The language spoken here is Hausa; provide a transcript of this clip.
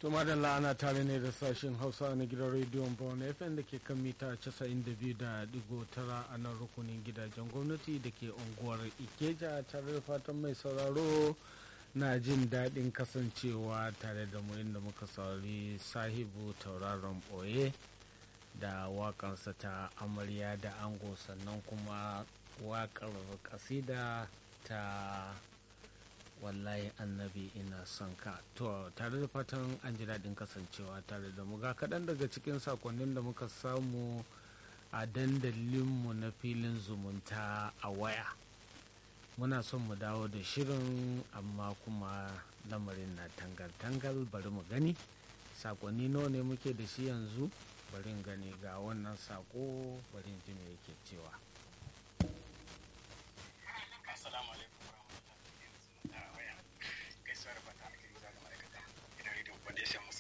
to madalla ana tare ne da sashen hausa na gidan rediyon bawon fm da ke kan mita 92.9 a nan rukunin gidajen gwamnati da ke unguwar ikeja tare da fatan mai sauraro na jin daɗin kasancewa tare da mu inda muka saurari sahibu tauraron ɓoye da waƙarsa ta amarya da ango sannan kuma waƙar kasida ta wallahi annabi ina son ka to tare da fatan an ji daɗin kasancewa tare da mu ga kaɗan daga cikin sakonnin da muka samu a dandalinmu na filin zumunta a waya muna son mu dawo da shirin amma kuma lamarin na tangal-tangal bari mu gani sakonni nawa ne muke da shi yanzu bari gani ga wannan sako bari ji me yake cewa